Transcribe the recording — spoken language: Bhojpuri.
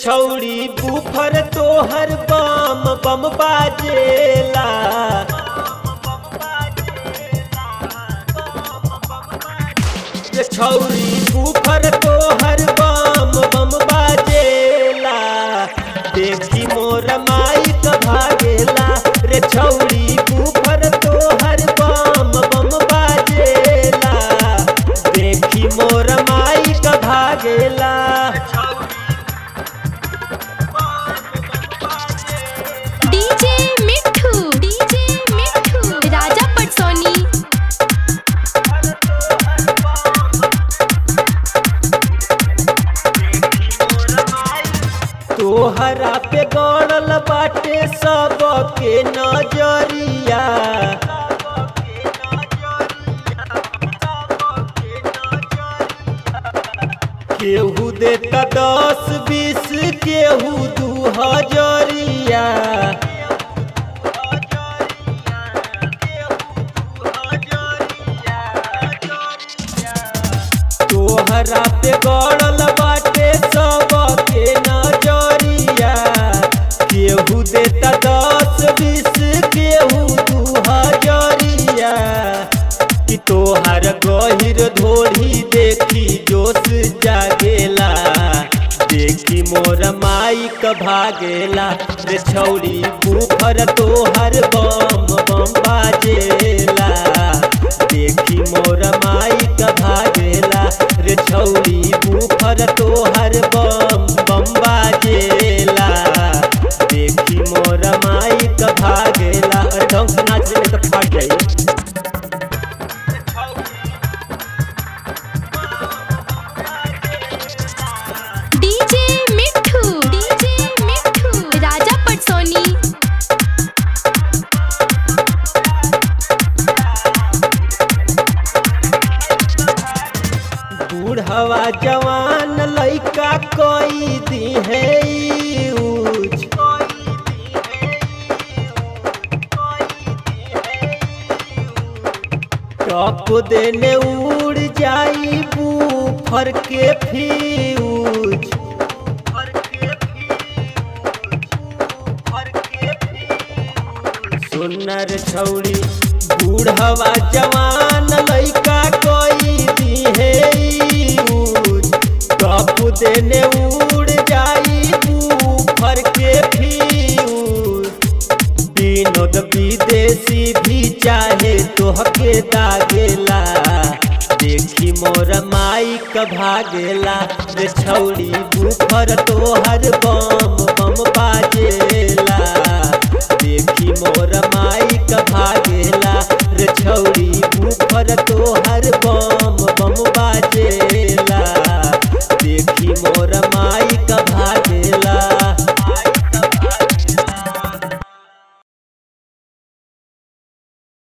छौड़ी बुफर तोहर बम बम बाजेला रे छौड़ी बुफर तोहर बम बम बाजेला देखी मोर माई क भागेला रे छौड़ी बुफर तोहर बम बम बाजेला देखी मोर माई क भागेला डीजे मिठू डीजे मिठू राजा पटसोनी तोहरा पे गड़ल बाटे सबके नजरिया केहू देता दस बीस केहू दू हजरिया तोहरा पे गड़ल बाटे सबके नजरिया केहू देता दस बीस केहू दू हजरिया कि तोहर गहिर धोरी देखी जोश जागेला देखी मोर माई क भागेला रे छौरी बुफर तोहर बम बम बाजेला देखी मोर माई क भागेला रे छौरी बुफर तोहर बम बम बाजेला देखी मोर माई क भागेला अरे ढंग से नाच नहीं तो फाट जाई डीजे मिठू डीजे मिठू राजा पटसोनी बूढ़वा जवान लइका कोई दी है यूज टप देने उड़ जाई बूफर के फ्यूज सुनर छौड़ी बूढ़वा जवान लइका कोई दी है यूज टप देने उड़ जाई बूफर के फ्यूज विनोद विदेशी भी चाहे तोहके दागेला देखी मोर माई क भागेला रे छौड़ी बुफर तोहर बम